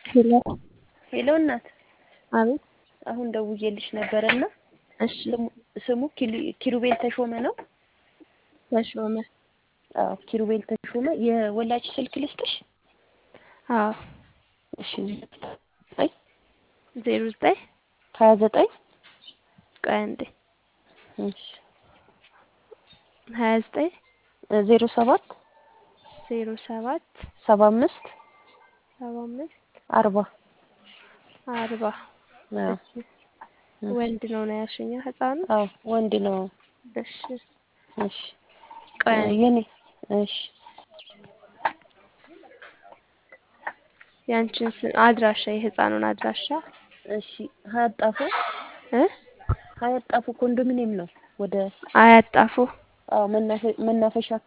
ሄሎ ሄሎ እናት፣ አቤት። አሁን ደውዬልሽ ነበረና እሺ ስሙ ኪሉ- ኪሩቤል ተሾመ ነው? ተሾመ። አዎ ኪሩቤል ተሾመ። የወላጅ ስልክ ልስጥሽ? አዎ እሺ አይ ዜሮ ዘጠኝ ሀያ ዘጠኝ ቆይ አንዴ እሺ ሀያ ዘጠኝ ዜሮ ሰባት ዜሮ ሰባት ሰባ አምስት ሰባ አምስት አርባ አርባ አዎ እሺ ወንድ ነው ነው ያልሽኝ ህፃኑ? አዎ ወንድ ነው። እሺ እሺ ቆይ አንዴ የኔ እሺ ያንቺን ስም አድራሻ የህፃኑን አድራሻ እሺ ሀያት ጣፎ እ ሀያት ጣፎ ኮንዶሚኒየም ነው። ወደ አያት ጣፎ አዎ መናፈ- መናፈሻ